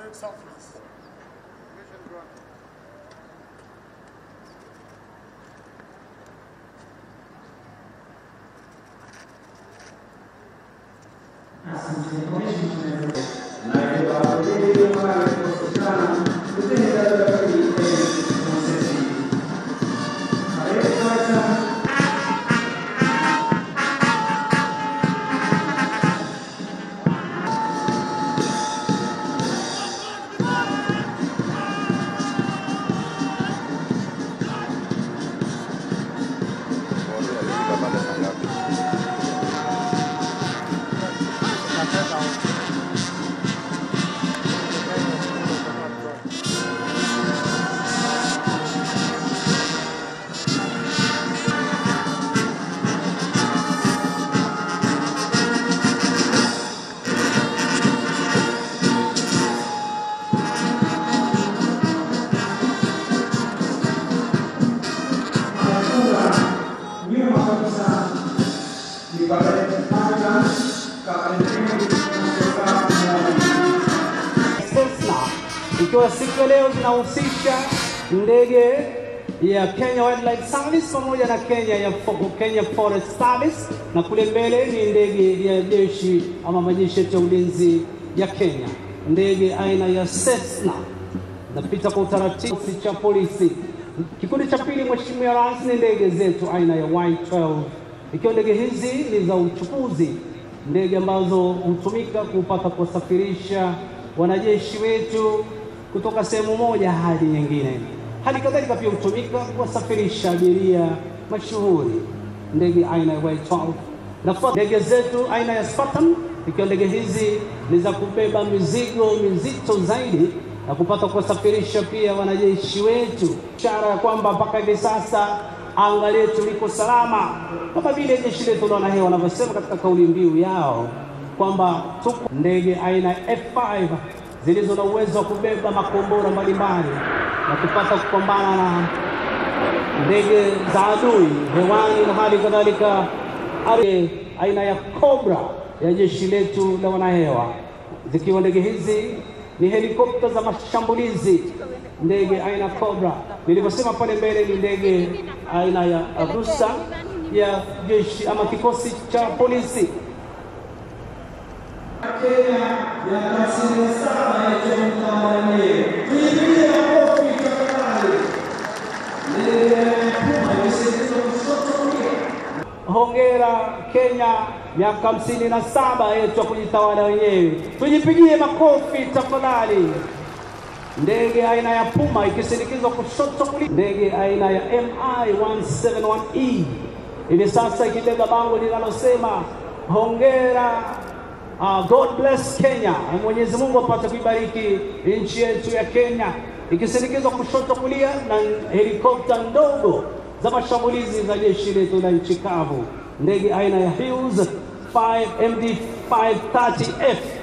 Direct surface. nyuma kabisa ni Padre Panga Kapteni kutoka Cessna ikiwa siku ya leo zinahusisha ndege ya Kenya Wildlife Service pamoja na Kenya ya Fo- Kenya Forest Service, na kule mbele ni ndege ya jeshi ama majeshi yetu ya ulinzi ya Kenya, ndege aina ya Cessna napita kwa utaratibu cha polisi. Kikundi cha pili, Mheshimiwa Rais, ni ndege zetu aina ya Y12, ikiwa ndege hizi ni za uchukuzi, ndege ambazo hutumika kupata kuwasafirisha wanajeshi wetu kutoka sehemu moja hadi nyingine. Hali kadhalika pia hutumika kuwasafirisha abiria mashuhuri, ndege aina ya Y12 na kwa ndege zetu aina ya Spartan, ikiwa ndege hizi ni za kubeba mizigo mizito zaidi na kupata kuwasafirisha pia wanajeshi wetu, ishara ya kwamba mpaka hivi sasa anga letu liko salama, kama vile jeshi letu la wanahewa wanavyosema katika kauli mbiu yao kwamba tuko ndege aina ya F5 zilizo na uwezo wa kubeba makombora mbalimbali na kupata kupambana na ndege za adui hewani na hali kadhalika ari- aina ya Cobra ya jeshi letu la wanahewa, zikiwa ndege hizi ni helikopta za mashambulizi, ndege aina Cobra. Nilivyosema pale mbele ni ndege aina ya Agusta ya jeshi ama kikosi cha polisi. Kenya ya hamsini na saba ya mtawala yeye. Tuipigie makofi tafadhali. Ndege ya Puma imesaidia kushoto kulia. Hongera Kenya, miaka hamsini na saba yetu ya kujitawala wenyewe. Tujipigie makofi tafadhali. Ndege aina ya Puma ikisindikizwa kushoto kulia, ndege aina ya MI 171E hivi sasa ikibeba bango linalosema hongera Uh, God bless Kenya. Mwenyezi Mungu apate kuibariki nchi yetu ya Kenya, ikisindikizwa kushoto kulia na helikopta ndogo za mashambulizi za jeshi letu la nchi kavu, ndege aina ya Hughes 5 MD 530F